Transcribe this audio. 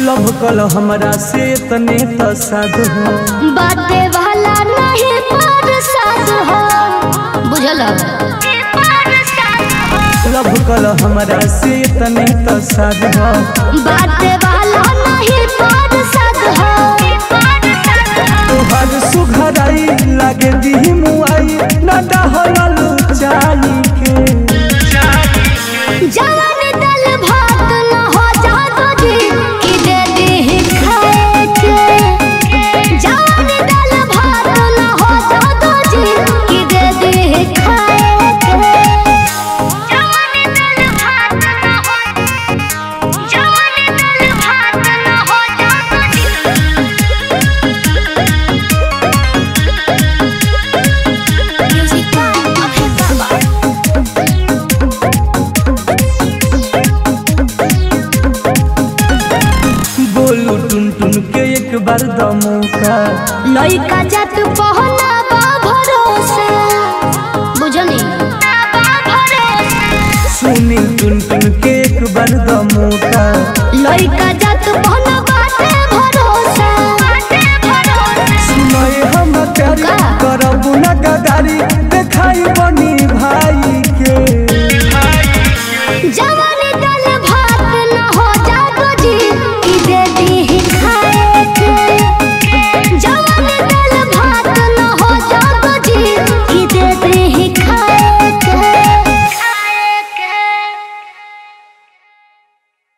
love कल हमरा से तने त साध हो बाटे वाला नहीं पर साथ हो बुझल लव कल हमरा से तने त साध हो बाटे वाला नहीं पर साथ हो तोहर सुघराई लागे दी मुआई न डहल चाली के जवन दल भात न हो जातो जी कि दे दी खाए के जवन दल भात न हो जातो जी कि दे दी खाए के जवन दल भात न हो जवन दल भात न हो जातो जी म्यूजिक बाय अभय बाबा बोलू टुन टुन के एक बार द मौका लइका जात पहना बा भरोसे बुझनी सुनी टुन टुन के एक बार द मौका लइका